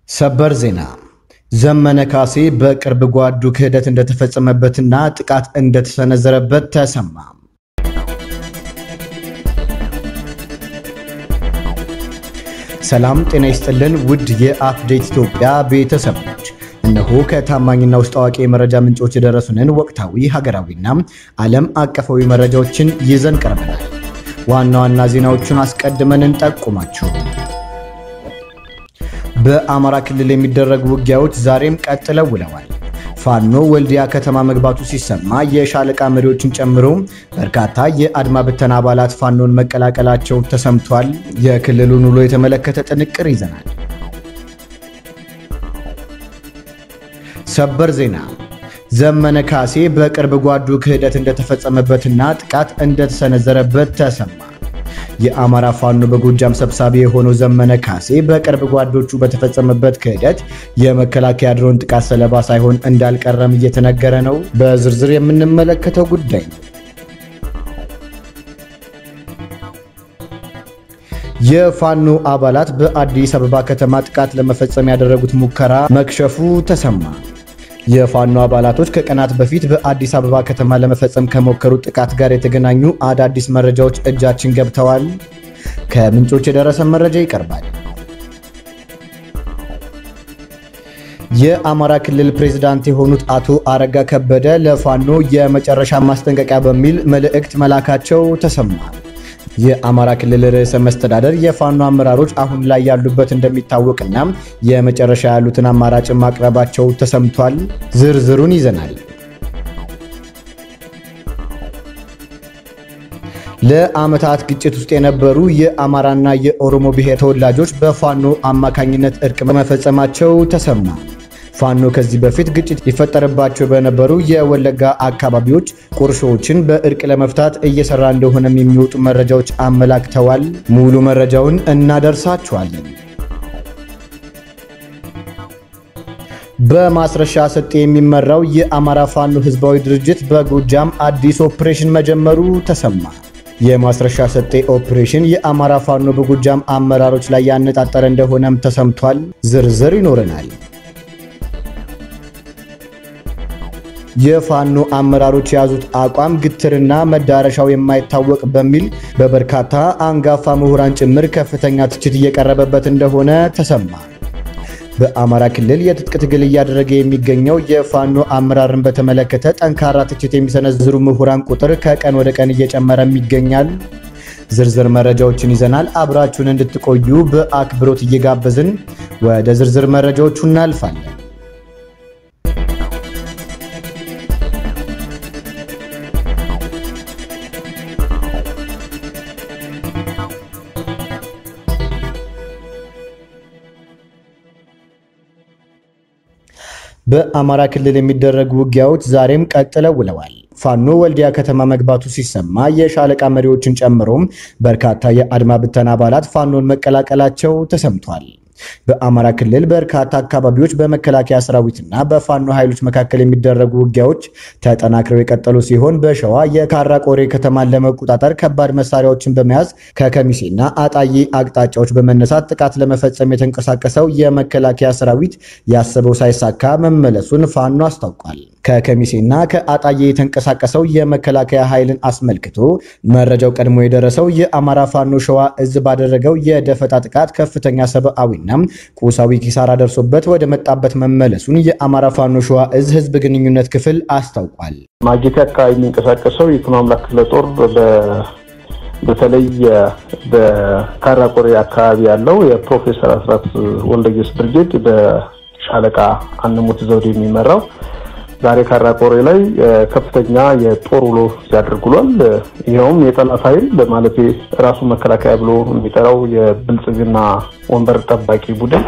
ሰበር ዜና ዘመነ ካሴ በቅርብ ጓዱ ክህደት እንደተፈጸመበትና ጥቃት እንደተሰነዘረበት ተሰማ። ሰላም ጤና ይስጥልን ውድ የአፕዴት ኢትዮጵያ ቤተሰቦች፣ እነሆ ከታማኝና ውስጥ አዋቂ የመረጃ ምንጮች የደረሱንን ወቅታዊ ሀገራዊና ዓለም አቀፋዊ መረጃዎችን ይዘን ቀርበናል። ዋና ዋና ዜናዎቹን አስቀድመን እንጠቁማችሁ። በአማራ ክልል የሚደረጉ ውጊያዎች ዛሬም ቀጥለው ውለዋል። ፋኖ ወልዲያ ከተማ መግባቱ ሲሰማ የሻለቃ መሪዎችን ጨምሮ በርካታ የአድማ ብተና አባላት ፋኖን መቀላቀላቸው ተሰምቷል። የክልሉን ውሎ የተመለከተ ጥንቅር ይዘናል። ሰበር ዜና ዘመነ ካሴ በቅርብ ጓዱ ክህደት እንደተፈጸመበትና ጥቃት እንደተሰነዘረበት ተሰማ። የአማራ ፋኖ በጎጃም ሰብሳቢ የሆነው ዘመነ ካሴ በቅርብ ጓዶቹ በተፈጸመበት ክህደት የመከላከያ ድሮን ጥቃት ሰለባ ሳይሆን እንዳልቀረም እየተነገረ ነው። በዝርዝር የምንመለከተው ጉዳይ ነው። የፋኖ አባላት በአዲስ አበባ ከተማ ጥቃት ለመፈጸም ያደረጉት ሙከራ መክሸፉ ተሰማ። የፋኖ አባላቶች ከቀናት በፊት በአዲስ አበባ ከተማ ለመፈጸም ከሞከሩት ጥቃት ጋር የተገናኙ አዳዲስ መረጃዎች እጃችን ገብተዋል። ከምንጮች የደረሰ መረጃ ይቀርባል። የአማራ ክልል ፕሬዝዳንት የሆኑት አቶ አረጋ ከበደ ለፋኖ የመጨረሻ ማስጠንቀቂያ በሚል መልእክት መላካቸው ተሰማ። የአማራ ክልል ርዕሰ መስተዳደር የፋኖ አመራሮች አሁን ላይ ያሉበት እንደሚታወቅና የመጨረሻ ያሉትን አማራጭ ማቅረባቸው ተሰምቷል። ዝርዝሩን ይዘናል። ለዓመታት ግጭት ውስጥ የነበሩ የአማራና የኦሮሞ ብሔር ተወላጆች በፋኖ አማካኝነት እርቅ መፈጸማቸው ተሰማ። ፋኖ ከዚህ በፊት ግጭት ይፈጠርባቸው በነበሩ የወለጋ አካባቢዎች ቁርሾዎችን በእርቅ ለመፍታት እየሰራ እንደሆነም የሚወጡ መረጃዎች አመላክተዋል። ሙሉ መረጃውን እናደርሳችኋለን። በማስረሻ ሰጤ የሚመራው የአማራ ፋኖ ህዝባዊ ድርጅት በጎጃም አዲስ ኦፕሬሽን መጀመሩ ተሰማ። የማስረሻ ሰጤ ኦፕሬሽን የአማራ ፋኖ በጎጃም አመራሮች ላይ ያነጣጠረ እንደሆነም ተሰምቷል። ዝርዝር ይኖረናል። የፋኖ አመራሮች የያዙት አቋም ግትርና መዳረሻው የማይታወቅ በሚል በበርካታ አንጋፋ ምሁራን ጭምር ከፍተኛ ትችት እየቀረበበት እንደሆነ ተሰማ። በአማራ ክልል የትጥቅ ትግል እያደረገ የሚገኘው የፋኖ አመራርን በተመለከተ ጠንካራ ትችት የሚሰነዝሩ ምሁራን ቁጥር ከቀን ወደ ቀን እየጨመረም ይገኛል። ዝርዝር መረጃዎችን ይዘናል። አብራችሁን እንድትቆዩ በአክብሮት እየጋበዝን ወደ ዝርዝር መረጃዎቹ እናልፋለን። በአማራ ክልል የሚደረጉ ውጊያዎች ዛሬም ቀጥለው ውለዋል። ፋኖ ወልዲያ ከተማ መግባቱ ሲሰማ የሻለቃ መሪዎችን ጨምሮም በርካታ የአድማ ብተና አባላት ፋኖን መቀላቀላቸው ተሰምቷል። በአማራ ክልል በርካታ አካባቢዎች በመከላከያ ሰራዊትና በፋኖ ኃይሎች መካከል የሚደረጉ ውጊያዎች ተጠናክረው የቀጠሉ ሲሆን በሸዋ የካራ ቆሬ ከተማን ለመቆጣጠር ከባድ መሳሪያዎችን በመያዝ ከከሚሴና አጣዬ አቅጣጫዎች በመነሳት ጥቃት ለመፈጸም የተንቀሳቀሰው የመከላከያ ሰራዊት ያሰበው ሳይሳካ መመለሱን ፋኖ አስታውቋል። ከከሚሴና ከአጣዬ የተንቀሳቀሰው የመከላከያ ኃይልን አስመልክቶ መረጃው ቀድሞ የደረሰው የአማራ ፋኖ ሸዋ እዝ ባደረገው የደፈጣ ጥቃት ከፍተኛ ሰብአዊና ቁሳዊ ኪሳራ ደርሶበት ወደ መጣበት መመለሱን የአማራ ፋኖ ሸዋ እዝ ህዝብ ግንኙነት ክፍል አስታውቋል። ማጀቴ አካባቢ የሚንቀሳቀሰው የኩኖ አምላክ ክፍለ ጦር በተለይ በካራቆሬ አካባቢ ያለው የፕሮፌሰር አስራት ወልደጊዮርጊስ ብርጌድ በሻለቃ አንሙት ዘውድ የሚመራው ዛሬ ካራቆሬ ላይ ከፍተኛ የጦር ውሎ ሲያደርግ ውሏል። ይኸውም የጠላት ኃይል ማለት ራሱ መከላከያ ብሎ የሚጠራው የብልጽግና ወንበር ጠባቂ ቡድን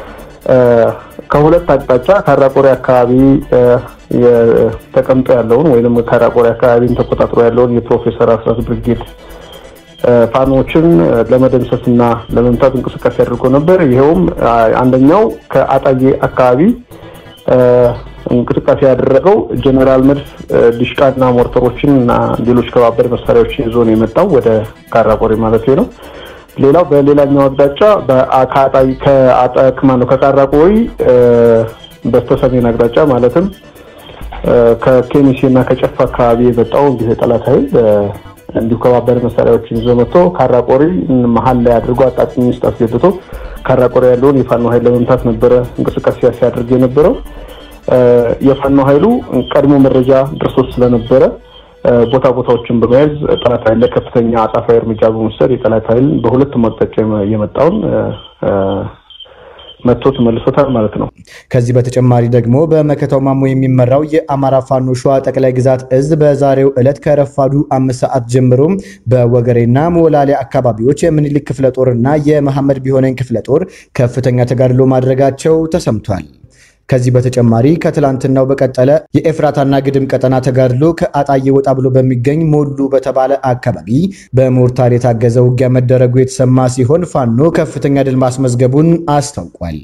ከሁለት አቅጣጫ ካራቆሬ አካባቢ ተቀምጦ ያለውን ወይም ካራቆሬ አካባቢን ተቆጣጥሮ ያለውን የፕሮፌሰር አስራት ብርጌድ ፋኖችን ለመደምሰስ እና ለመምታት እንቅስቃሴ አድርጎ ነበር። ይኸውም አንደኛው ከአጣዬ አካባቢ እንቅስቃሴ ያደረገው ጀኔራል መድፍ ዲሽቃና ሞርተሮችን እና ሌሎች ከባባድ መሳሪያዎችን ይዞ ነው የመጣው ወደ ካራቆሬ ማለት ነው። ሌላው በሌላኛው አቅጣጫ ከአጣይ ከማነው ከቃራቆይ በስተሰሜን አቅጣጫ ማለትም ከኬሚሴ እና ከጨፋ አካባቢ የመጣው እንዲሁ የጠላት ኃይል እንዲሁ ከባባድ መሳሪያዎችን ይዞ መጥቶ ካራቆሪ መሀል ላይ አድርጎ አጣጥኝ ውስጥ አስገብቶ ካራቆሪ ያለውን የፋኖ ኃይል ለመምታት ነበረ እንቅስቃሴ ሲያደርግ የነበረው። የፋኖ ኃይሉ ቀድሞ መረጃ ደርሶት ስለነበረ ቦታ ቦታዎችን በመያዝ ጠላት ኃይል ላይ ከፍተኛ አጻፋዊ እርምጃ በመውሰድ የጠላት ኃይል በሁለቱም አቅጣጫ የመጣውን መጥቶ ተመልሶታል ማለት ነው። ከዚህ በተጨማሪ ደግሞ በመከታው ማሞ የሚመራው የአማራ ፋኖ ሸዋ ጠቅላይ ግዛት እዝ በዛሬው ዕለት ከረፋዱ አምስት ሰዓት ጀምሮ በወገሬና ሞላሌ አካባቢዎች የምኒልክ ክፍለ ጦርና የመሐመድ ቢሆነኝ ክፍለ ጦር ከፍተኛ ተጋድሎ ማድረጋቸው ተሰምቷል። ከዚህ በተጨማሪ ከትላንትናው በቀጠለ የኤፍራታና ግድም ቀጠና ተጋድሎ ከአጣዬ ወጣ ብሎ በሚገኝ ሞሉ በተባለ አካባቢ በሞርታር የታገዘ ውጊያ መደረጉ የተሰማ ሲሆን ፋኖ ከፍተኛ ድል ማስመዝገቡን አስታውቋል።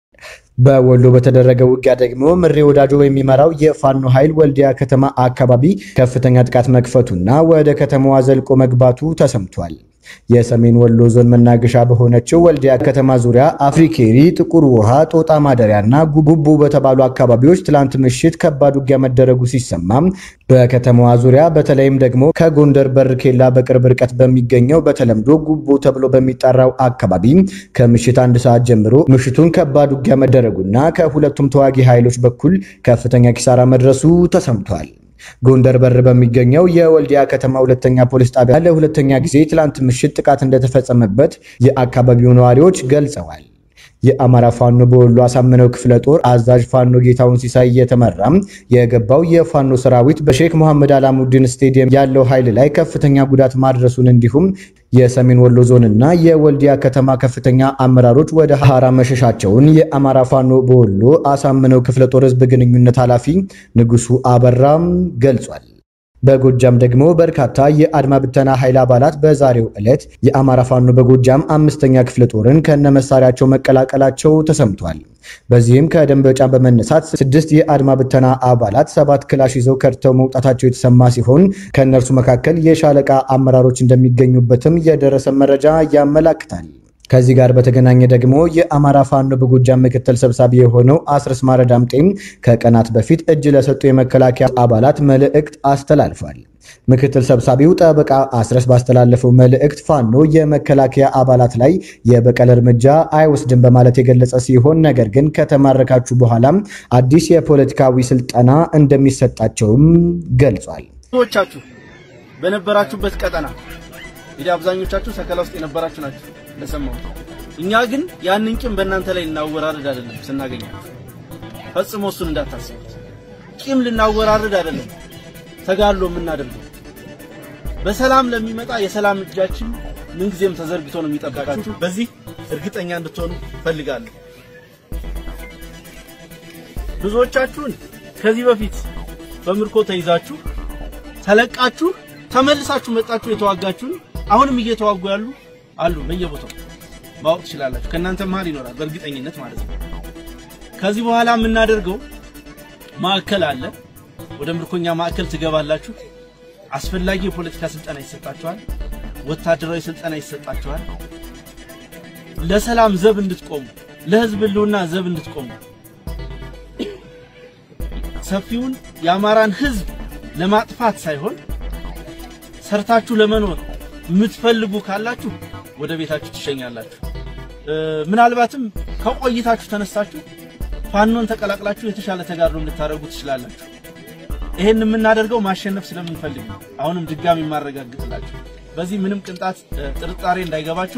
በወሎ በተደረገ ውጊያ ደግሞ ምሬ ወዳጆ የሚመራው የፋኖ ኃይል ወልዲያ ከተማ አካባቢ ከፍተኛ ጥቃት መክፈቱና ወደ ከተማዋ ዘልቆ መግባቱ ተሰምቷል። የሰሜን ወሎ ዞን መናገሻ በሆነችው ወልዲያ ከተማ ዙሪያ አፍሪኬሪ፣ ጥቁር ውሃ፣ ጦጣ ማደሪያና ጉቡ በተባሉ አካባቢዎች ትላንት ምሽት ከባድ ውጊያ መደረጉ ሲሰማም በከተማዋ ዙሪያ በተለይም ደግሞ ከጎንደር በር ኬላ በቅርብ ርቀት በሚገኘው በተለምዶ ጉቦ ተብሎ በሚጠራው አካባቢ ከምሽት አንድ ሰዓት ጀምሮ ምሽቱን ከባድ ውጊያ መደረጉና ከሁለቱም ተዋጊ ኃይሎች በኩል ከፍተኛ ኪሳራ መድረሱ ተሰምቷል። ጎንደር በር በሚገኘው የወልዲያ ከተማ ሁለተኛ ፖሊስ ጣቢያ ለሁለተኛ ጊዜ ትላንት ምሽት ጥቃት እንደተፈጸመበት የአካባቢው ነዋሪዎች ገልጸዋል። የአማራ ፋኖ በወሎ አሳምነው ክፍለ ጦር አዛዥ ፋኖ ጌታውን ሲሳይ እየተመራም የገባው የፋኖ ሰራዊት በሼክ መሐመድ አላሙዲን ስቴዲየም ያለው ኃይል ላይ ከፍተኛ ጉዳት ማድረሱን እንዲሁም የሰሜን ወሎ ዞንና የወልዲያ ከተማ ከፍተኛ አመራሮች ወደ ሐራ መሸሻቸውን የአማራ ፋኖ በወሎ አሳምነው ክፍለ ጦር ህዝብ ግንኙነት ኃላፊ ንጉሱ አበራም ገልጿል። በጎጃም ደግሞ በርካታ የአድማ ብተና ኃይል አባላት በዛሬው ዕለት የአማራ ፋኖ በጎጃም አምስተኛ ክፍለ ጦርን ከነመሳሪያቸው መቀላቀላቸው ተሰምቷል። በዚህም ከደንበጫ በመነሳት ስድስት የአድማ ብተና አባላት ሰባት ክላሽ ይዘው ከድተው መውጣታቸው የተሰማ ሲሆን ከእነርሱ መካከል የሻለቃ አመራሮች እንደሚገኙበትም የደረሰ መረጃ ያመላክታል። ከዚህ ጋር በተገናኘ ደግሞ የአማራ ፋኖ በጎጃም ምክትል ሰብሳቢ የሆነው አስረስ ማረ ዳምጤም ከቀናት በፊት እጅ ለሰጡ የመከላከያ አባላት መልእክት አስተላልፏል። ምክትል ሰብሳቢው ጠበቃ አስረስ ባስተላለፈው መልእክት ፋኖ የመከላከያ አባላት ላይ የበቀል እርምጃ አይወስድም በማለት የገለጸ ሲሆን ነገር ግን ከተማረካችሁ በኋላም አዲስ የፖለቲካዊ ስልጠና እንደሚሰጣቸውም ገልጿል። ብዙዎቻችሁ በነበራችሁበት ቀጠና እንግዲህ አብዛኞቻችሁ ሰከላ ውስጥ የነበራችሁ ናችሁ እንደሰማሁት። እኛ ግን ያንን ቂም በእናንተ ላይ ልናወራርድ አይደለም ስናገኛችሁ፣ ፈጽሞ እሱን እንዳታስቡት። ቂም ልናወራርድ አይደለም ተጋድሎ የምናደርገው በሰላም ለሚመጣ የሰላም እጃችን ምንጊዜም ተዘርግቶ ነው የሚጠብቃችሁ። በዚህ እርግጠኛ እንድትሆኑ ፈልጋለሁ። ብዙዎቻችሁን ከዚህ በፊት በምርኮ ተይዛችሁ ተለቃችሁ ተመልሳችሁ መጣችሁ የተዋጋችሁን አሁንም እየተዋጉ ያሉ አሉ። በየቦታው ማወቅ ትችላላችሁ። ከእናንተ መሀል ይኖራል በእርግጠኝነት ማለት ነው። ከዚህ በኋላ የምናደርገው ማዕከል አለ። ወደ ምርኮኛ ማዕከል ትገባላችሁ። አስፈላጊ የፖለቲካ ስልጠና ይሰጣችኋል። ወታደራዊ ስልጠና ይሰጣችኋል። ለሰላም ዘብ እንድትቆሙ፣ ለህዝብ ህልውና ዘብ እንድትቆሙ ሰፊውን የአማራን ህዝብ ለማጥፋት ሳይሆን ሰርታችሁ ለመኖር የምትፈልጉ ካላችሁ ወደ ቤታችሁ ትሸኛላችሁ። ምናልባትም ከቆይታችሁ ተነሳችሁ ፋኖን ተቀላቅላችሁ የተሻለ ተጋድሎ እንድታደርጉ ትችላላችሁ። ይሄን የምናደርገው ማሸነፍ ስለምንፈልግ ነው። አሁንም ድጋሚ የማረጋግጥላችሁ በዚህ ምንም ቅንጣት ጥርጣሬ እንዳይገባችሁ።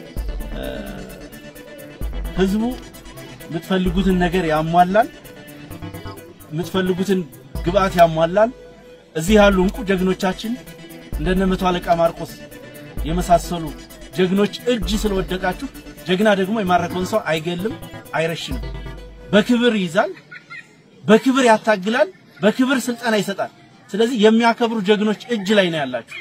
ህዝቡ የምትፈልጉትን ነገር ያሟላል፣ የምትፈልጉትን ግብአት ያሟላል። እዚህ ያሉ እንቁ ጀግኖቻችን እንደነ መቶ አለቃ ማርቆስ የመሳሰሉ ጀግኖች እጅ ስለወደቃችሁ፣ ጀግና ደግሞ የማረከውን ሰው አይገልም፣ አይረሽንም። በክብር ይይዛል፣ በክብር ያታግላል፣ በክብር ስልጠና ይሰጣል። ስለዚህ የሚያከብሩ ጀግኖች እጅ ላይ ነው ያላችሁ።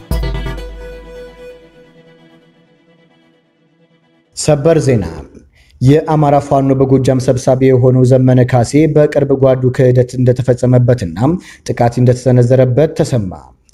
ሰበር ዜና የአማራ ፋኖ በጎጃም ሰብሳቢ የሆነው ዘመነ ካሴ በቅርብ ጓዱ ክህደት እንደተፈጸመበትና ጥቃት እንደተሰነዘረበት ተሰማ።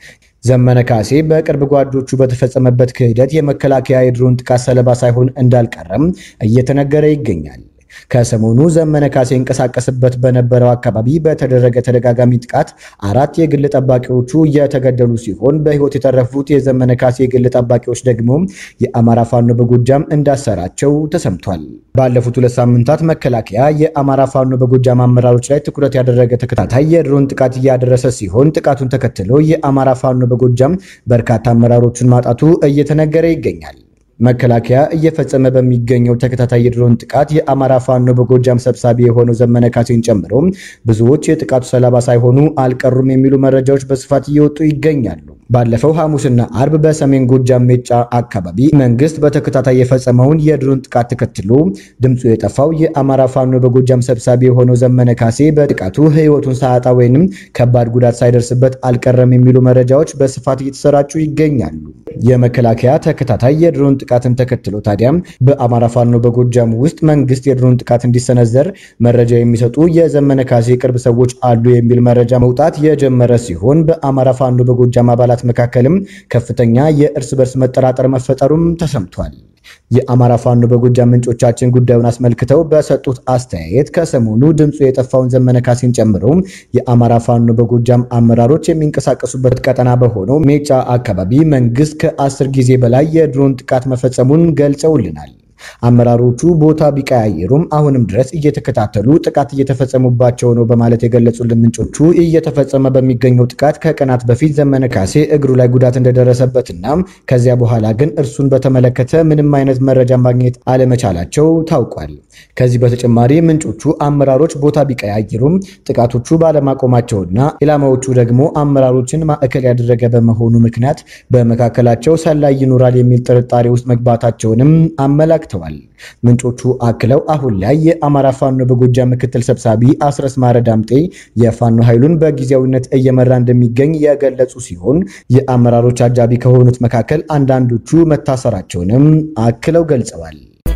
ዘመነ ካሴ በቅርብ ጓዶቹ በተፈጸመበት ክህደት የመከላከያ የድሮን ጥቃት ሰለባ ሳይሆን እንዳልቀረም እየተነገረ ይገኛል። ከሰሞኑ ዘመነ ካሴ ይንቀሳቀስበት በነበረው አካባቢ በተደረገ ተደጋጋሚ ጥቃት አራት የግል ጠባቂዎቹ የተገደሉ ሲሆን በሕይወት የተረፉት የዘመነ ካሴ የግል ጠባቂዎች ደግሞ የአማራ ፋኖ በጎጃም እንዳሰራቸው ተሰምቷል። ባለፉት ሁለት ሳምንታት መከላከያ የአማራ ፋኖ በጎጃም አመራሮች ላይ ትኩረት ያደረገ ተከታታይ የድሮን ጥቃት እያደረሰ ሲሆን ጥቃቱን ተከትሎ የአማራ ፋኖ በጎጃም በርካታ አመራሮችን ማጣቱ እየተነገረ ይገኛል። መከላከያ እየፈጸመ በሚገኘው ተከታታይ የድሮን ጥቃት የአማራ ፋኖ በጎጃም ሰብሳቢ የሆነው ዘመነ ካሴን ጨምሮ ብዙዎች የጥቃቱ ሰለባ ሳይሆኑ አልቀሩም የሚሉ መረጃዎች በስፋት እየወጡ ይገኛሉ። ባለፈው ሐሙስና አርብ በሰሜን ጎጃም ሜጫ አካባቢ መንግስት በተከታታይ የፈጸመውን የድሮን ጥቃት ተከትሎ ድምፁ የጠፋው የአማራ ፋኖ በጎጃም ሰብሳቢ የሆነው ዘመነ ካሴ በጥቃቱ ሕይወቱን ሳያጣ ወይንም ከባድ ጉዳት ሳይደርስበት አልቀረም የሚሉ መረጃዎች በስፋት እየተሰራጩ ይገኛሉ። የመከላከያ ተከታታይ የድሮን ጥቃትን ተከትሎ ታዲያም በአማራ ፋኖ በጎጃም ውስጥ መንግስት የድሮን ጥቃት እንዲሰነዘር መረጃ የሚሰጡ የዘመነ ካሴ ቅርብ ሰዎች አሉ የሚል መረጃ መውጣት የጀመረ ሲሆን በአማራ ፋኖ በጎጃም አባላት መካከልም ከፍተኛ የእርስ በርስ መጠራጠር መፈጠሩም ተሰምቷል። የአማራ ፋኖ በጎጃም ምንጮቻችን ጉዳዩን አስመልክተው በሰጡት አስተያየት ከሰሞኑ ድምፁ የጠፋውን ዘመነ ካሴን ጨምሮ የአማራ ፋኖ በጎጃም አመራሮች የሚንቀሳቀሱበት ቀጠና በሆነው ሜጫ አካባቢ መንግስት ከአስር ጊዜ በላይ የድሮን ጥቃት መፈጸሙን ገልጸውልናል። አመራሮቹ ቦታ ቢቀያየሩም አሁንም ድረስ እየተከታተሉ ጥቃት እየተፈጸሙባቸው ነው በማለት የገለጹልን ምንጮቹ እየተፈጸመ በሚገኘው ጥቃት ከቀናት በፊት ዘመነ ካሴ እግሩ ላይ ጉዳት እንደደረሰበትና ከዚያ በኋላ ግን እርሱን በተመለከተ ምንም አይነት መረጃ ማግኘት አለመቻላቸው ታውቋል። ከዚህ በተጨማሪ ምንጮቹ አመራሮች ቦታ ቢቀያየሩም ጥቃቶቹ ባለማቆማቸውና ኢላማዎቹ ደግሞ አመራሮችን ማዕከል ያደረገ በመሆኑ ምክንያት በመካከላቸው ሰላይ ይኖራል የሚል ጥርጣሬ ውስጥ መግባታቸውንም አመላክተዋል። ምንጮቹ አክለው አሁን ላይ የአማራ ፋኖ በጎጃም ምክትል ሰብሳቢ አስረስ ማረ ዳምጤ የፋኖ ኃይሉን በጊዜያዊነት እየመራ እንደሚገኝ የገለጹ ሲሆን የአመራሮች አጃቢ ከሆኑት መካከል አንዳንዶቹ መታሰራቸውንም አክለው ገልጸዋል።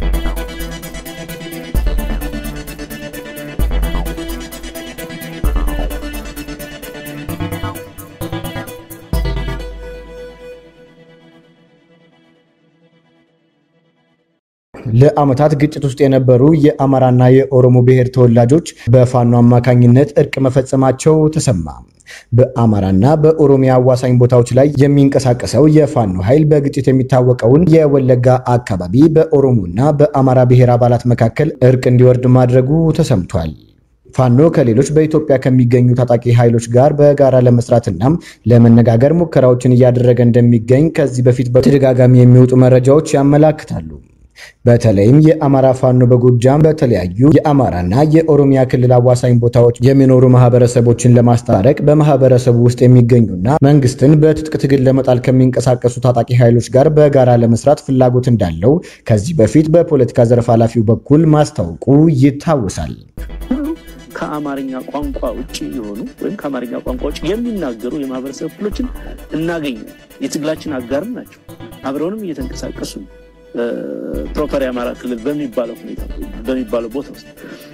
ለዓመታት ግጭት ውስጥ የነበሩ የአማራና የኦሮሞ ብሔር ተወላጆች በፋኖ አማካኝነት እርቅ መፈጸማቸው ተሰማ። በአማራና በኦሮሚያ አዋሳኝ ቦታዎች ላይ የሚንቀሳቀሰው የፋኖ ኃይል በግጭት የሚታወቀውን የወለጋ አካባቢ በኦሮሞና በአማራ ብሔር አባላት መካከል እርቅ እንዲወርድ ማድረጉ ተሰምቷል። ፋኖ ከሌሎች በኢትዮጵያ ከሚገኙ ታጣቂ ኃይሎች ጋር በጋራ ለመስራትና ለመነጋገር ሙከራዎችን እያደረገ እንደሚገኝ ከዚህ በፊት በተደጋጋሚ የሚወጡ መረጃዎች ያመላክታሉ። በተለይም የአማራ ፋኖ በጎጃም በተለያዩ የአማራና የኦሮሚያ ክልል አዋሳኝ ቦታዎች የሚኖሩ ማህበረሰቦችን ለማስታረቅ በማህበረሰቡ ውስጥ የሚገኙና መንግስትን በትጥቅ ትግል ለመጣል ከሚንቀሳቀሱ ታጣቂ ኃይሎች ጋር በጋራ ለመስራት ፍላጎት እንዳለው ከዚህ በፊት በፖለቲካ ዘርፍ ኃላፊው በኩል ማስታወቁ ይታወሳል። ከአማርኛ ቋንቋ ውጭ የሆኑ ወይም ከአማርኛ ቋንቋ ውጭ የሚናገሩ የማህበረሰብ ክፍሎችን እናገኝ የትግላችን አጋርም ናቸው። አብረውንም እየተንቀሳቀሱ ፕሮፐር የአማራ ክልል በሚባለው ሁኔታ በሚባለው ቦታ ውስጥ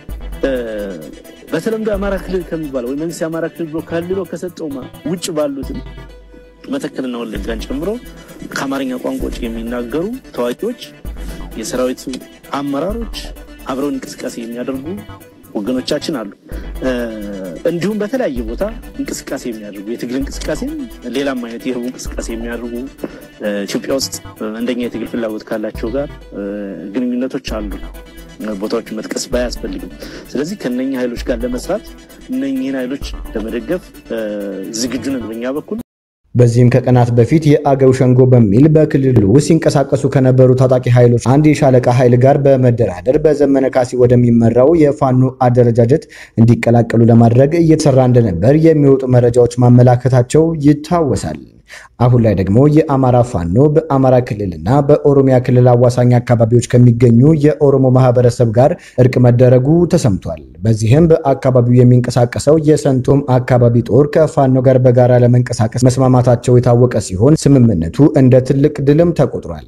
በተለምዶ የአማራ ክልል ከሚባለው ወይ መንግስት የአማራ ክልል ብሎ ከልሎ ከሰጠው ውጭ ባሉትም መተከልና ወለጋን ጨምሮ ከአማርኛ ቋንቋ ውጭ የሚናገሩ ታዋቂዎች፣ የሰራዊቱ አመራሮች አብረው እንቅስቃሴ የሚያደርጉ ወገኖቻችን አሉ። እንዲሁም በተለያየ ቦታ እንቅስቃሴ የሚያደርጉ የትግል እንቅስቃሴ ሌላም አይነት የህቡ እንቅስቃሴ የሚያደርጉ ኢትዮጵያ ውስጥ አንደኛ የትግል ፍላጎት ካላቸው ጋር ግንኙነቶች አሉ። ቦታዎችን መጥቀስ ባያስፈልግም፣ ስለዚህ ከነኛ ኃይሎች ጋር ለመስራት እነኝህን ኃይሎች ለመደገፍ ዝግጁ ነን በኛ በኩል። በዚህም ከቀናት በፊት የአገው ሸንጎ በሚል በክልሉ ውስጥ ሲንቀሳቀሱ ከነበሩ ታጣቂ ኃይሎች አንድ የሻለቃ ኃይል ጋር በመደራደር በዘመነ ካሴ ወደሚመራው የፋኖ አደረጃጀት እንዲቀላቀሉ ለማድረግ እየተሰራ እንደነበር የሚወጡ መረጃዎች ማመላከታቸው ይታወሳል። አሁን ላይ ደግሞ የአማራ ፋኖ በአማራ ክልልና በኦሮሚያ ክልል አዋሳኝ አካባቢዎች ከሚገኙ የኦሮሞ ማህበረሰብ ጋር እርቅ መደረጉ ተሰምቷል። በዚህም በአካባቢው የሚንቀሳቀሰው የሰንቶም አካባቢ ጦር ከፋኖ ጋር በጋራ ለመንቀሳቀስ መስማማታቸው የታወቀ ሲሆን ስምምነቱ እንደ ትልቅ ድልም ተቆጥሯል።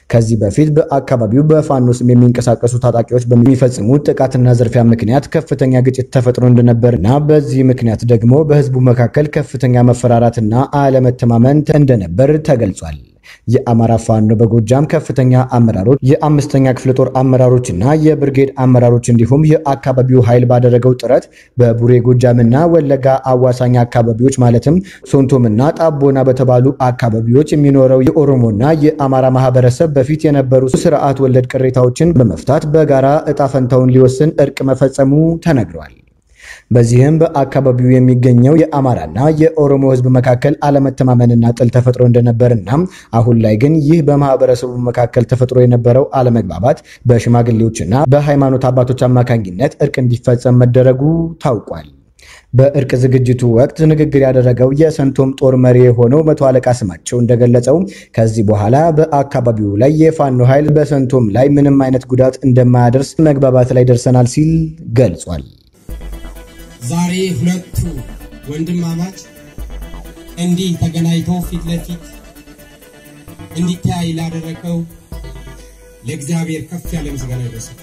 ከዚህ በፊት በአካባቢው በፋኖ ስም የሚንቀሳቀሱ ታጣቂዎች በሚፈጽሙት ጥቃትና ዝርፊያ ምክንያት ከፍተኛ ግጭት ተፈጥሮ እንደነበርና በዚህ ምክንያት ደግሞ በህዝቡ መካከል ከፍተኛ መፈራራትና አለመተማመን እንደነበር ተገልጿል። የአማራ ፋኖ በጎጃም ከፍተኛ አመራሮች፣ የአምስተኛ ክፍለ ጦር አመራሮችና የብርጌድ አመራሮች እንዲሁም የአካባቢው ኃይል ባደረገው ጥረት በቡሬ ጎጃምና ወለጋ አዋሳኝ አካባቢዎች ማለትም ሶንቶምና ጣቦና በተባሉ አካባቢዎች የሚኖረው የኦሮሞና የአማራ ማህበረሰብ በፊት የነበሩ ስርዓት ወለድ ቅሬታዎችን በመፍታት በጋራ እጣ ፈንታውን ሊወስን እርቅ መፈጸሙ ተነግሯል። በዚህም በአካባቢው የሚገኘው የአማራና የኦሮሞ ህዝብ መካከል አለመተማመንና ጥል ተፈጥሮ እንደነበርና አሁን ላይ ግን ይህ በማህበረሰቡ መካከል ተፈጥሮ የነበረው አለመግባባት በሽማግሌዎችና በሃይማኖት አባቶች አማካኝነት እርቅ እንዲፈጸም መደረጉ ታውቋል። በእርቅ ዝግጅቱ ወቅት ንግግር ያደረገው የሰንቶም ጦር መሪ የሆነው መቶ አለቃ ስማቸው እንደገለጸው ከዚህ በኋላ በአካባቢው ላይ የፋኖ ኃይል በሰንቶም ላይ ምንም አይነት ጉዳት እንደማያደርስ መግባባት ላይ ደርሰናል ሲል ገልጿል። ዛሬ ሁለቱ ወንድማማች እንዲህ ተገናኝተው ፊት ለፊት እንዲተያይ ላደረገው ለእግዚአብሔር ከፍ ያለ ምስጋና ይድረሰው።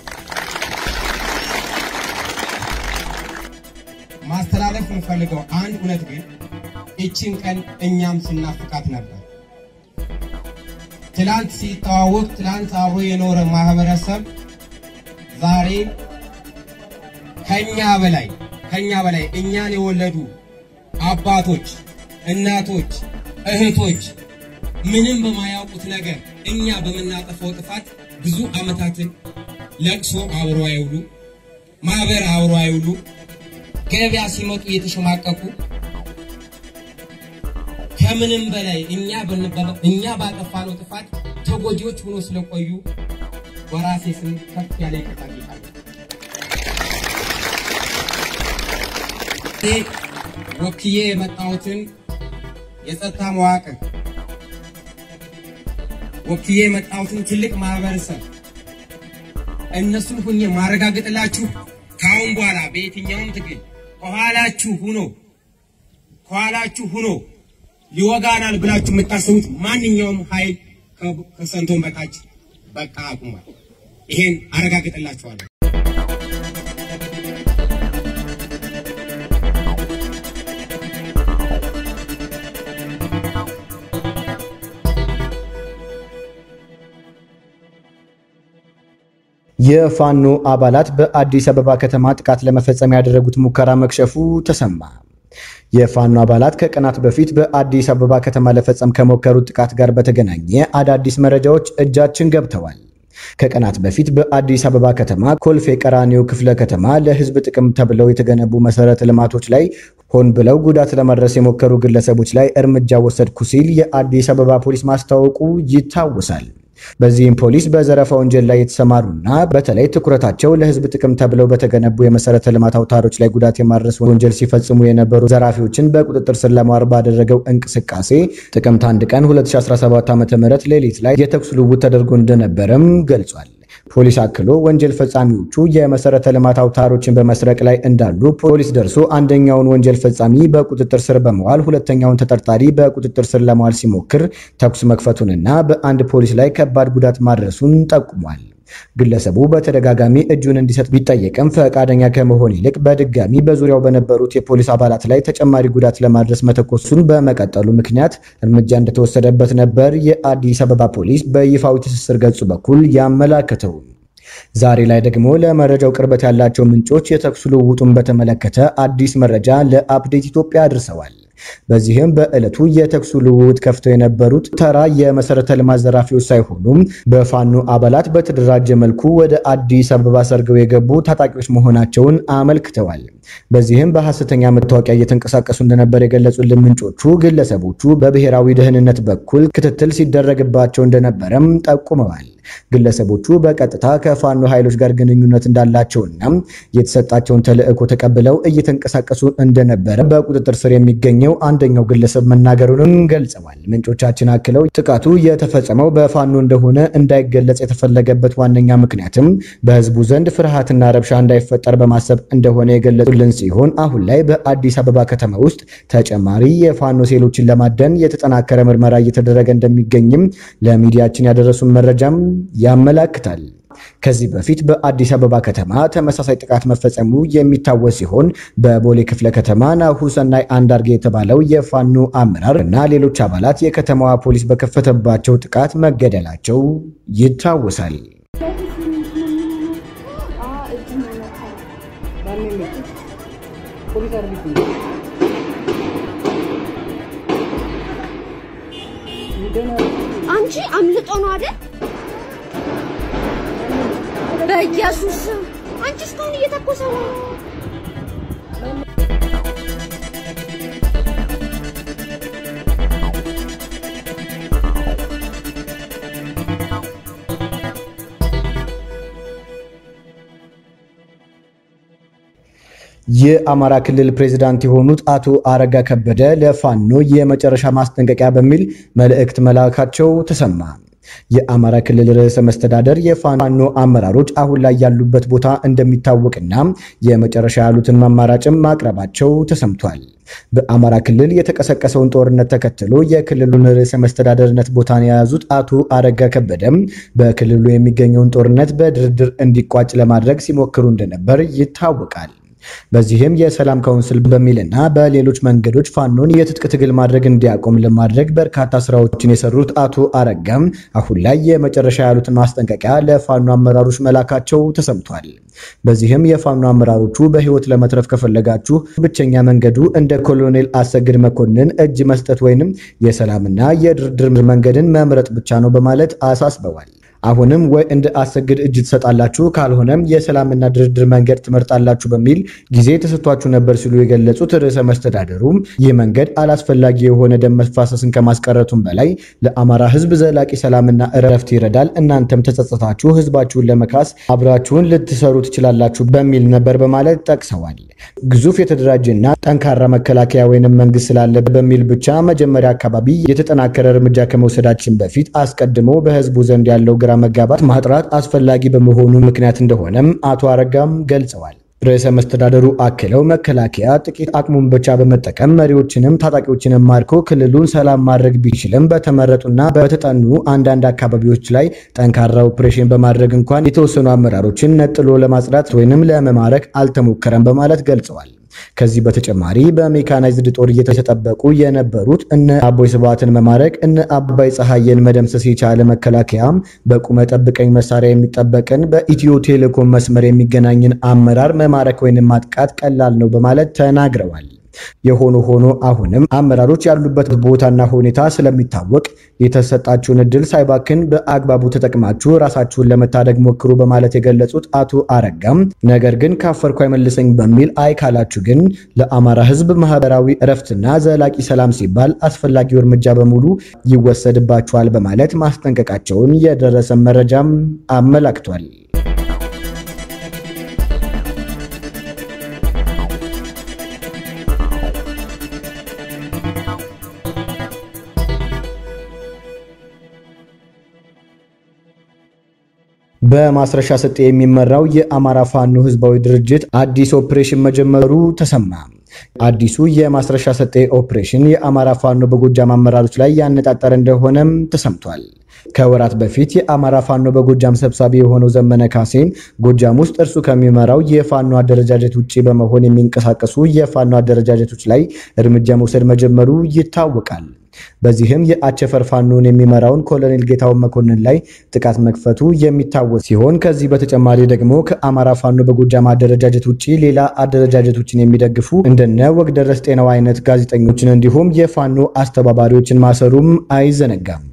ማስተላለፍ የምፈልገው አንድ እውነት ግን እችን ቀን እኛም ስናፍቃት ነበር። ትላንት ሲተዋወቅ፣ ትላንት አብሮ የኖረ ማህበረሰብ ዛሬ ከኛ በላይ ከኛ በላይ እኛን የወለዱ አባቶች፣ እናቶች፣ እህቶች ምንም በማያውቁት ነገር እኛ በምናጠፋው ጥፋት ብዙ ዓመታትን ለቅሶ አብሮ አይውሉ፣ ማህበር አብሮ አይውሉ፣ ገበያ ሲመጡ እየተሸማቀቁ ከምንም በላይ እኛ እኛ ባጠፋነው ጥፋት ተጎጂዎች ሆኖ ስለቆዩ በራሴ ስም ከፍ ያለ ይቅርታ ጠይቃለሁ። ወክዬ የመጣሁትን የጸጥታ መዋቅር ወክዬ የመጣሁትን ትልቅ ማህበረሰብ እነሱን ሁኜ ማረጋገጥላችሁ ከአሁን በኋላ በየትኛውም ትግል ከኋላችሁ ሁኖ ከኋላችሁ ሁኖ ሊወጋናል ብላችሁ የምታስቡት ማንኛውም ኃይል ከሰንቶን በታች በቃ አቁሟል። ይሄን አረጋግጥላችኋለሁ። የፋኖ አባላት በአዲስ አበባ ከተማ ጥቃት ለመፈጸም ያደረጉት ሙከራ መክሸፉ ተሰማ። የፋኖ አባላት ከቀናት በፊት በአዲስ አበባ ከተማ ለፈጸም ከሞከሩት ጥቃት ጋር በተገናኘ አዳዲስ መረጃዎች እጃችን ገብተዋል። ከቀናት በፊት በአዲስ አበባ ከተማ ኮልፌ ቀራኒዮ ክፍለ ከተማ ለሕዝብ ጥቅም ተብለው የተገነቡ መሰረተ ልማቶች ላይ ሆን ብለው ጉዳት ለማድረስ የሞከሩ ግለሰቦች ላይ እርምጃ ወሰድኩ ሲል የአዲስ አበባ ፖሊስ ማስታወቁ ይታወሳል። በዚህም ፖሊስ በዘረፋ ወንጀል ላይ የተሰማሩና በተለይ ትኩረታቸው ለህዝብ ጥቅም ተብለው በተገነቡ የመሰረተ ልማት አውታሮች ላይ ጉዳት የማድረስ ወንጀል ሲፈጽሙ የነበሩ ዘራፊዎችን በቁጥጥር ስር ለማዋል ባደረገው እንቅስቃሴ ጥቅምት 1 ቀን 2017 ዓ.ም ሌሊት ላይ የተኩስ ልውውጥ ተደርጎ እንደነበረም ገልጿል። ፖሊስ አክሎ ወንጀል ፈጻሚዎቹ የመሰረተ ልማት አውታሮችን በመስረቅ ላይ እንዳሉ ፖሊስ ደርሶ አንደኛውን ወንጀል ፈጻሚ በቁጥጥር ስር በመዋል ሁለተኛውን ተጠርጣሪ በቁጥጥር ስር ለመዋል ሲሞክር ተኩስ መክፈቱንና በአንድ ፖሊስ ላይ ከባድ ጉዳት ማድረሱን ጠቁሟል። ግለሰቡ በተደጋጋሚ እጁን እንዲሰጥ ቢጠየቅም ፈቃደኛ ከመሆን ይልቅ በድጋሚ በዙሪያው በነበሩት የፖሊስ አባላት ላይ ተጨማሪ ጉዳት ለማድረስ መተኮሱን በመቀጠሉ ምክንያት እርምጃ እንደተወሰደበት ነበር የአዲስ አበባ ፖሊስ በይፋዊ ትስስር ገጹ በኩል ያመላከተው። ዛሬ ላይ ደግሞ ለመረጃው ቅርበት ያላቸው ምንጮች የተኩስ ልውውጡን በተመለከተ አዲስ መረጃ ለአፕዴት ኢትዮጵያ አድርሰዋል። በዚህም በዕለቱ የተኩሱ ልውውጥ ከፍተው የነበሩት ተራ የመሰረተ ልማት ዘራፊዎች ሳይሆኑም በፋኖ አባላት በተደራጀ መልኩ ወደ አዲስ አበባ ሰርገው የገቡ ታጣቂዎች መሆናቸውን አመልክተዋል። በዚህም በሐሰተኛ መታወቂያ እየተንቀሳቀሱ እንደነበር የገለጹልን ምንጮቹ ግለሰቦቹ በብሔራዊ ደህንነት በኩል ክትትል ሲደረግባቸው እንደነበረም ጠቁመዋል። ግለሰቦቹ በቀጥታ ከፋኖ ኃይሎች ጋር ግንኙነት እንዳላቸውና የተሰጣቸውን ተልዕኮ ተቀብለው እየተንቀሳቀሱ እንደነበረ በቁጥጥር ስር የሚገኘው አንደኛው ግለሰብ መናገሩንም ገልጸዋል። ምንጮቻችን አክለው ጥቃቱ የተፈጸመው በፋኖ እንደሆነ እንዳይገለጽ የተፈለገበት ዋነኛ ምክንያትም በህዝቡ ዘንድ ፍርሃትና ረብሻ እንዳይፈጠር በማሰብ እንደሆነ የገለጹልን ሲሆን አሁን ላይ በአዲስ አበባ ከተማ ውስጥ ተጨማሪ የፋኖ ሴሎችን ለማደን የተጠናከረ ምርመራ እየተደረገ እንደሚገኝም ለሚዲያችን ያደረሱን መረጃም ያመላክታል። ከዚህ በፊት በአዲስ አበባ ከተማ ተመሳሳይ ጥቃት መፈጸሙ የሚታወስ ሲሆን በቦሌ ክፍለ ከተማ ናሁሰናይ አንዳርጌ የተባለው የፋኖ አመራር እና ሌሎች አባላት የከተማዋ ፖሊስ በከፈተባቸው ጥቃት መገደላቸው ይታወሳል። አንቺ አምልጦ ነው አይደል? በኢየሱስ አንቺ እስካሁን እየተኮሰ ነው። የአማራ ክልል ፕሬዝዳንት የሆኑት አቶ አረጋ ከበደ ለፋኖ የመጨረሻ ማስጠንቀቂያ በሚል መልእክት መላካቸው ተሰማ። የአማራ ክልል ርዕሰ መስተዳደር የፋኖ አመራሮች አሁን ላይ ያሉበት ቦታ እንደሚታወቅና የመጨረሻ ያሉትን አማራጭም ማቅረባቸው ተሰምቷል። በአማራ ክልል የተቀሰቀሰውን ጦርነት ተከትሎ የክልሉን ርዕሰ መስተዳደርነት ቦታን የያዙት አቶ አረጋ ከበደም በክልሉ የሚገኘውን ጦርነት በድርድር እንዲቋጭ ለማድረግ ሲሞክሩ እንደነበር ይታወቃል። በዚህም የሰላም ካውንስል በሚልና በሌሎች መንገዶች ፋኖን የትጥቅ ትግል ማድረግ እንዲያቆም ለማድረግ በርካታ ስራዎችን የሰሩት አቶ አረጋም አሁን ላይ የመጨረሻ ያሉትን ማስጠንቀቂያ ለፋኖ አመራሮች መላካቸው ተሰምቷል። በዚህም የፋኖ አመራሮቹ በህይወት ለመትረፍ ከፈለጋችሁ ብቸኛ መንገዱ እንደ ኮሎኔል አሰግድ መኮንን እጅ መስጠት ወይንም የሰላምና የድርድር መንገድን መምረጥ ብቻ ነው በማለት አሳስበዋል። አሁንም ወይ እንደ አሰግድ እጅ ትሰጣላችሁ፣ ካልሆነም የሰላምና ድርድር መንገድ ትመርጣላችሁ በሚል ጊዜ ተሰጥቷችሁ ነበር ሲሉ የገለጹት ርዕሰ መስተዳደሩም ይህ መንገድ አላስፈላጊ የሆነ ደም መፋሰስን ከማስቀረቱም በላይ ለአማራ ህዝብ ዘላቂ ሰላምና እረፍት ይረዳል። እናንተም ተጸጽታችሁ ህዝባችሁን ለመካስ አብራችሁን ልትሰሩ ትችላላችሁ በሚል ነበር በማለት ጠቅሰዋል። ግዙፍ የተደራጀና ጠንካራ መከላከያ ወይንም መንግስት ስላለ በሚል ብቻ መጀመሪያ አካባቢ የተጠናከረ እርምጃ ከመውሰዳችን በፊት አስቀድሞ በህዝቡ ዘንድ ያለው ግራ መጋባት ማጥራት አስፈላጊ በመሆኑ ምክንያት እንደሆነም አቶ አረጋም ገልጸዋል። ርዕሰ መስተዳደሩ አክለው መከላከያ ጥቂት አቅሙን ብቻ በመጠቀም መሪዎችንም ታጣቂዎችንም ማርኮ ክልሉን ሰላም ማድረግ ቢችልም በተመረጡና በተጠኑ አንዳንድ አካባቢዎች ላይ ጠንካራ ኦፕሬሽን በማድረግ እንኳን የተወሰኑ አመራሮችን ነጥሎ ለማጽዳት ወይንም ለመማረክ አልተሞከረም በማለት ገልጸዋል። ከዚህ በተጨማሪ በሜካናይዝድ ጦር እየተጠበቁ የነበሩት እነ አቦይ ስብሃትን መማረክ እነ አባይ ፀሐየን መደምሰስ የቻለ መከላከያም በቁመ ጠብቀኝ መሳሪያ የሚጠበቅን በኢትዮ ቴሌኮም መስመር የሚገናኝን አመራር መማረክ ወይንም ማጥቃት ቀላል ነው በማለት ተናግረዋል። የሆኖ ሆኖ አሁንም አመራሮች ያሉበት ቦታና ሁኔታ ስለሚታወቅ የተሰጣችሁን እድል ሳይባክን በአግባቡ ተጠቅማችሁ ራሳችሁን ለመታደግ ሞክሩ በማለት የገለጹት አቶ አረጋም ነገር ግን ካፈርኩ አይመልሰኝ በሚል አይ ካላችሁ ግን ለአማራ ሕዝብ ማህበራዊ እረፍትና ዘላቂ ሰላም ሲባል አስፈላጊው እርምጃ በሙሉ ይወሰድባችኋል በማለት ማስጠንቀቃቸውን የደረሰ መረጃም አመላክቷል። በማስረሻ ሰጤ የሚመራው የአማራ ፋኖ ህዝባዊ ድርጅት አዲስ ኦፕሬሽን መጀመሩ ተሰማ። አዲሱ የማስረሻ ሰጤ ኦፕሬሽን የአማራ ፋኖ በጎጃም አመራሮች ላይ ያነጣጠረ እንደሆነም ተሰምቷል። ከወራት በፊት የአማራ ፋኖ በጎጃም ሰብሳቢ የሆነው ዘመነ ካሴም ጎጃም ውስጥ እርሱ ከሚመራው የፋኖ አደረጃጀት ውጭ በመሆን የሚንቀሳቀሱ የፋኖ አደረጃጀቶች ላይ እርምጃ መውሰድ መጀመሩ ይታወቃል። በዚህም የአቸፈር ፋኖን የሚመራውን ኮሎኔል ጌታውን መኮንን ላይ ጥቃት መክፈቱ የሚታወስ ሲሆን ከዚህ በተጨማሪ ደግሞ ከአማራ ፋኖ በጎጃም አደረጃጀት ውጭ ሌላ አደረጃጀቶችን የሚደግፉ እንደነ ወግደረስ ጤናው አይነት ጋዜጠኞችን እንዲሁም የፋኖ አስተባባሪዎችን ማሰሩም አይዘነጋም።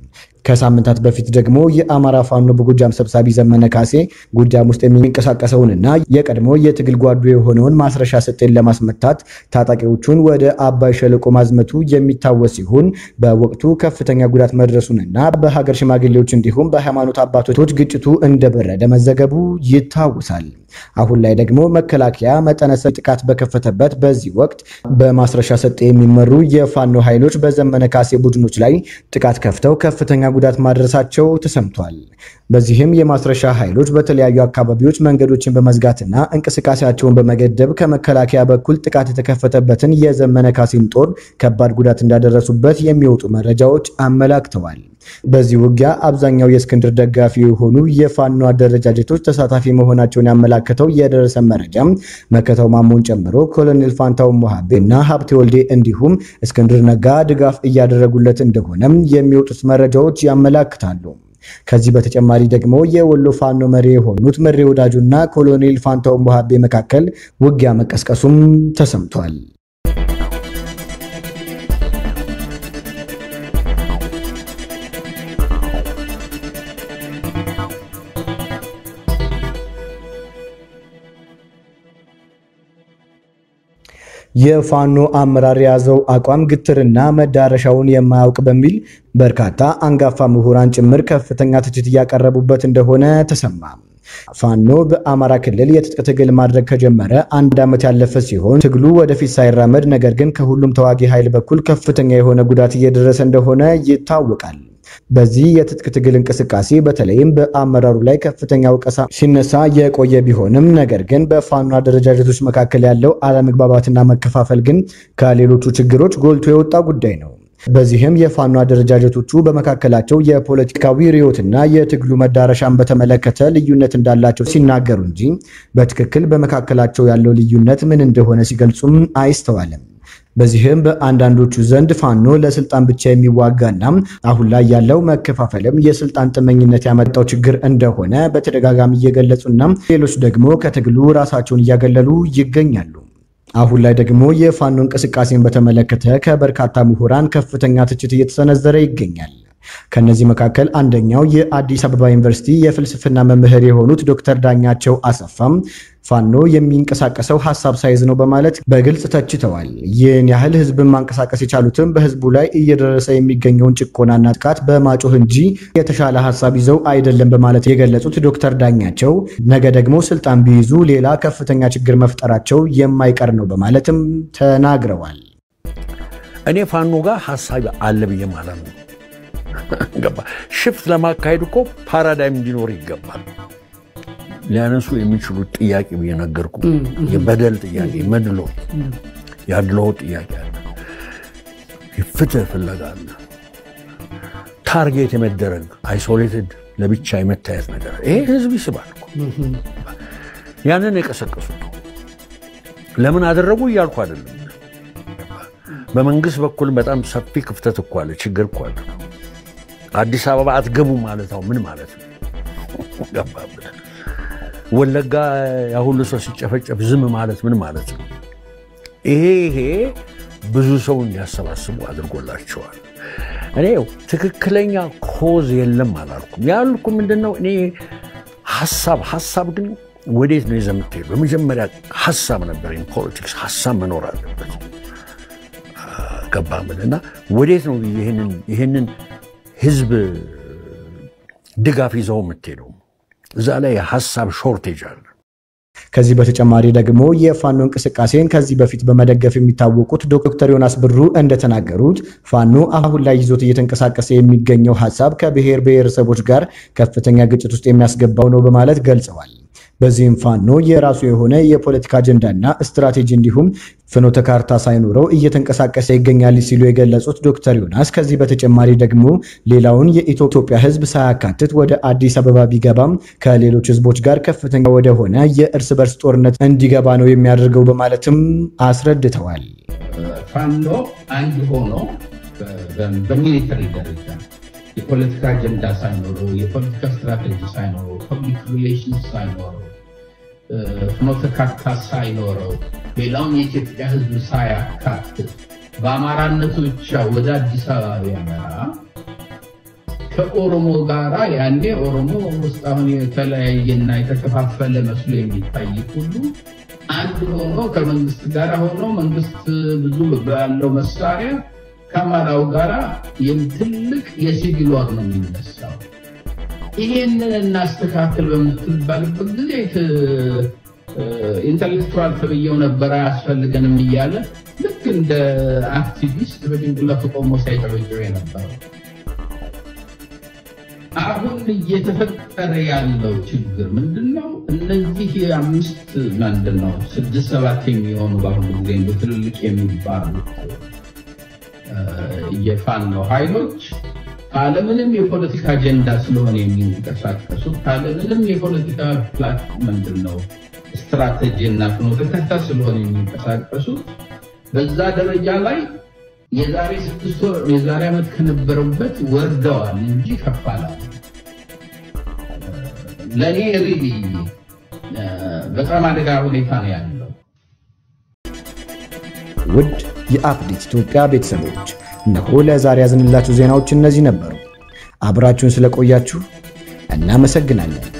ከሳምንታት በፊት ደግሞ የአማራ ፋኖ በጎጃም ሰብሳቢ ዘመነ ካሴ ጎጃም ውስጥ የሚንቀሳቀሰውንና የቀድሞ የትግል ጓዱ የሆነውን ማስረሻ ሰጤን ለማስመታት ታጣቂዎቹን ወደ አባይ ሸለቆ ማዝመቱ የሚታወስ ሲሆን በወቅቱ ከፍተኛ ጉዳት መድረሱንና በሀገር ሽማግሌዎች እንዲሁም በሃይማኖት አባቶች ግጭቱ እንደበረደ መዘገቡ ይታወሳል። አሁን ላይ ደግሞ መከላከያ መጠነ ሰፊ ጥቃት በከፈተበት በዚህ ወቅት በማስረሻ ሰጤ የሚመሩ የፋኖ ኃይሎች በዘመነ ካሴ ቡድኖች ላይ ጥቃት ከፍተው ከፍተኛ ጉዳት ማድረሳቸው ተሰምቷል። በዚህም የማስረሻ ኃይሎች በተለያዩ አካባቢዎች መንገዶችን በመዝጋትና እንቅስቃሴያቸውን በመገደብ ከመከላከያ በኩል ጥቃት የተከፈተበትን የዘመነ ካሴን ጦር ከባድ ጉዳት እንዳደረሱበት የሚወጡ መረጃዎች አመላክተዋል። በዚህ ውጊያ አብዛኛው የእስክንድር ደጋፊ የሆኑ የፋኖ አደረጃጀቶች ተሳታፊ መሆናቸውን ያመላከተው የደረሰ መረጃም መከታው ማሞን ጨምሮ ኮሎኔል ፋንታው ሞሃቤ እና ሀብቴ ወልዴ እንዲሁም እስክንድር ነጋ ድጋፍ እያደረጉለት እንደሆነም የሚወጡት መረጃዎች ያመላክታሉ። ከዚህ በተጨማሪ ደግሞ የወሎ ፋኖ መሪ የሆኑት መሪ ወዳጁና ኮሎኔል ፋንታው ሞሃቤ መካከል ውጊያ መቀስቀሱም ተሰምቷል። የፋኖ አመራር የያዘው አቋም ግትርና መዳረሻውን የማያውቅ በሚል በርካታ አንጋፋ ምሁራን ጭምር ከፍተኛ ትችት እያቀረቡበት እንደሆነ ተሰማ። ፋኖ በአማራ ክልል የትጥቅ ትግል ማድረግ ከጀመረ አንድ ዓመት ያለፈ ሲሆን ትግሉ ወደፊት ሳይራመድ ነገር ግን ከሁሉም ተዋጊ ኃይል በኩል ከፍተኛ የሆነ ጉዳት እየደረሰ እንደሆነ ይታወቃል። በዚህ የትጥቅ ትግል እንቅስቃሴ በተለይም በአመራሩ ላይ ከፍተኛ ወቀሳ ሲነሳ የቆየ ቢሆንም ነገር ግን በፋኖ አደረጃጀቶች መካከል ያለው አለመግባባትና መከፋፈል ግን ከሌሎቹ ችግሮች ጎልቶ የወጣ ጉዳይ ነው። በዚህም የፋኖ አደረጃጀቶቹ በመካከላቸው የፖለቲካዊ ርዕዮትና የትግሉ መዳረሻን በተመለከተ ልዩነት እንዳላቸው ሲናገሩ እንጂ በትክክል በመካከላቸው ያለው ልዩነት ምን እንደሆነ ሲገልጹም አይስተዋልም። በዚህም በአንዳንዶቹ ዘንድ ፋኖ ለስልጣን ብቻ የሚዋጋና አሁን ላይ ያለው መከፋፈልም የስልጣን ጥመኝነት ያመጣው ችግር እንደሆነ በተደጋጋሚ እየገለጹና ሌሎች ደግሞ ከትግሉ ራሳቸውን እያገለሉ ይገኛሉ። አሁን ላይ ደግሞ የፋኖ እንቅስቃሴን በተመለከተ ከበርካታ ምሁራን ከፍተኛ ትችት እየተሰነዘረ ይገኛል። ከነዚህ መካከል አንደኛው የአዲስ አበባ ዩኒቨርሲቲ የፍልስፍና መምህር የሆኑት ዶክተር ዳኛቸው አሰፋም ፋኖ የሚንቀሳቀሰው ሀሳብ ሳይዝ ነው በማለት በግልጽ ተችተዋል። ይህን ያህል ህዝብን ማንቀሳቀስ የቻሉትም በህዝቡ ላይ እየደረሰ የሚገኘውን ጭቆናና ጥቃት በማጮህ እንጂ የተሻለ ሀሳብ ይዘው አይደለም በማለት የገለጹት ዶክተር ዳኛቸው ነገ ደግሞ ስልጣን ቢይዙ ሌላ ከፍተኛ ችግር መፍጠራቸው የማይቀር ነው በማለትም ተናግረዋል። እኔ ፋኖ ጋር ሀሳብ አለ ብዬ ማለት ነው። ገባ ሽፍት ለማካሄድ እኮ ፓራዳይም እንዲኖር ይገባል። ሊያነሱ የሚችሉት ጥያቄ ብዬ ነገርኩ። የበደል ጥያቄ፣ መድሎ፣ ያድሎ ጥያቄ አለ፣ ፍትህ ፍለጋ አለ፣ ታርጌት የመደረግ አይሶሌትድ ለብቻ የመታየት ነገር ይሄ ህዝብ ይስባል እኮ። ያንን የቀሰቀሱት ለምን አደረጉ እያልኩ አይደለም። በመንግስት በኩል በጣም ሰፊ ክፍተት እኮ አለ፣ ችግር እኮ አለ። አዲስ አበባ አትገቡ ማለት ነው ምን ማለት ነው? ገባብን ወለጋ ያሁሉ ሰው ሲጨፈጨፍ ዝም ማለት ምን ማለት ነው? ይሄ ይሄ ብዙ ሰው እንዲያሰባስቡ አድርጎላቸዋል። እኔ ትክክለኛ ኮዝ የለም አላልኩም። ያልኩ ምንድነው እኔ ሀሳብ ሀሳብ ግን ወዴት ነው ይዘህ የምትሄደው? በመጀመሪያ ሀሳብ ነበር። ፖለቲክስ ሀሳብ መኖር አለበት። ገባምን እና ወዴት ነው ይህንን ህዝብ ድጋፍ ይዘው የምትሄደው? እዛ ላይ የሀሳብ ሾርቴጅ አለ። ከዚህ በተጨማሪ ደግሞ የፋኖ እንቅስቃሴን ከዚህ በፊት በመደገፍ የሚታወቁት ዶክተር ዮናስ ብሩ እንደተናገሩት ፋኖ አሁን ላይ ይዞት እየተንቀሳቀሰ የሚገኘው ሀሳብ ከብሔር ብሔረሰቦች ጋር ከፍተኛ ግጭት ውስጥ የሚያስገባው ነው በማለት ገልጸዋል። በዚህም ፋኖ የራሱ የሆነ የፖለቲካ አጀንዳና ስትራቴጂ እንዲሁም ፍኖተ ካርታ ሳይኖረው እየተንቀሳቀሰ ይገኛል ሲሉ የገለጹት ዶክተር ዮናስ ከዚህ በተጨማሪ ደግሞ ሌላውን የኢትዮጵያ ሕዝብ ሳያካትት ወደ አዲስ አበባ ቢገባም ከሌሎች ሕዝቦች ጋር ከፍተኛ ወደሆነ የእርስ በርስ ጦርነት እንዲገባ ነው የሚያደርገው በማለትም አስረድተዋል። ፋኖ አንድ ሆኖ በሚሊተሪ ደረጃ የፖለቲካ አጀንዳ ሳይኖረው የፖለቲካ ስትራቴጂ ሳይኖረው ፐብሊክ ሪሌሽንስ ሳይኖረው ፍኖተ ካርታ ሳይኖረው ሌላውን የኢትዮጵያ ህዝብ ሳያካትት በአማራነቱ ብቻ ወደ አዲስ አበባ ቢያመራ ከኦሮሞ ጋራ ያኔ ኦሮሞ ውስጥ አሁን የተለያየና የተከፋፈለ መስሎ የሚታይ ሁሉ አንድ ሆኖ ከመንግስት ጋር ሆኖ መንግስት ብዙ ባለው መሳሪያ ከአማራው ጋራ ትልቅ የሲቪል ዋር ነው የሚነሳው። ይሄንን እናስተካክል በምትባልበት ጊዜ ኢንተሌክቹዋል ተብዬው ነበር አያስፈልገንም እያለ ልክ እንደ አክቲቪስት በጭንቅላቱ ቆሞ ሲያጨበጭብ የነበረው። አሁን እየተፈጠረ ያለው ችግር ምንድነው? እነዚህ አምስት ምንድን ነው ስድስት ሰባት የሚሆኑ በአሁኑ ጊዜ እንደ ትልልቅ የሚባሉት የፋኖ ኃይሎች ካለምንም የፖለቲካ አጀንዳ ስለሆነ የሚንቀሳቀሱት ካለምንም የፖለቲካ ፕላት ምንድን ነው ስትራቴጂ እና ፍኖተ ካርታ ስለሆነ የሚንቀሳቀሱት በዛ ደረጃ ላይ የዛሬ ስድስት ወር የዛሬ ዓመት ከነበረበት ወርደዋል እንጂ ከፍ አላሉ። ለእኔ ሪሊ በጣም አደጋ ሁኔታ ነው ያለው። ውድ የአፕዴት ኢትዮጵያ ቤተሰቦች እነሆ ለዛሬ ያዝንላችሁ ዜናዎች እነዚህ ነበሩ። አብራችሁን ስለቆያችሁ እናመሰግናለን።